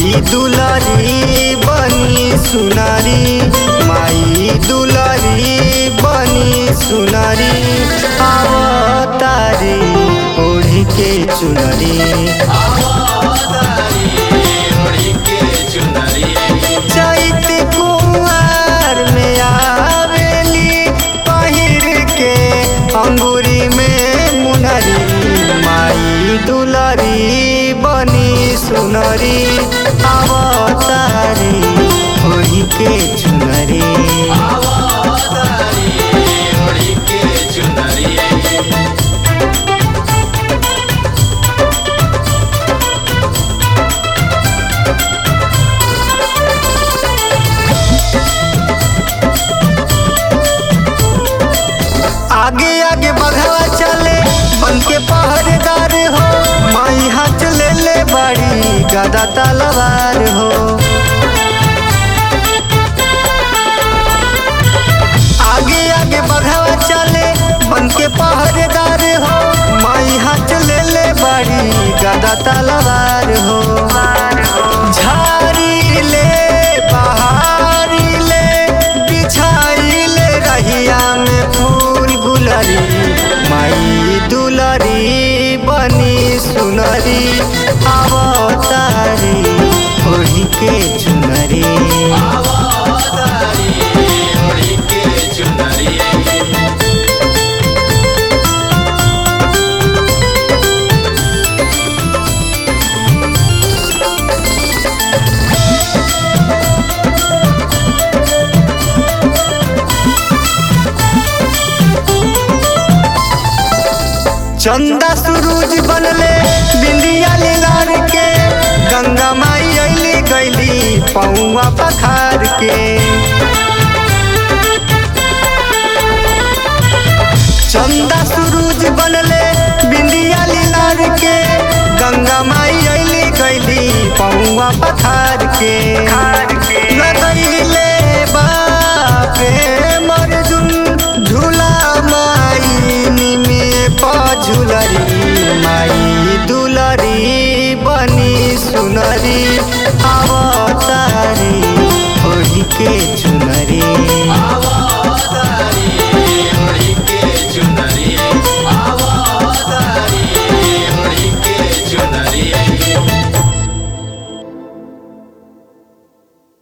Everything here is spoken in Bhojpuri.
माई दुलारी बनी सुनारी माई दुलारी बनी सुनारी आवतारी ओढ़ी के चुनरी चैत कुंवर में आवेली पहिर के अंगूरी में मुनरी माई दुलारी बनी सुनरी अवतारी ओढ़ी के चुनरी आगे आगे बघवा चले बन के पहरेदार हो माई हाथ ले ले बाड़ी गदा तलवार हो आगे आगे बघवा चले बन के पहरेदार हो माई हाथ ले ले बाड़ी गदा तलवार हो झाड़ी ले बहारी ले बिछाई ले रहिया में फूल गुलरी माई दुलरी बनी सुनरी अवतारी ओढ़ी के चुनरी चंदा सूरज बनले बिंदिया लार के गंगा माई अली गैली पौआ पखार के चंदा सूरज बनले बिंदिया लार के गंगा माई अली गैली पौआ पखार के लगैले बापे मरजुन झूला माई में पझुलरी माई दुलरी बनी सुनरी अवतारी ओढ़ी के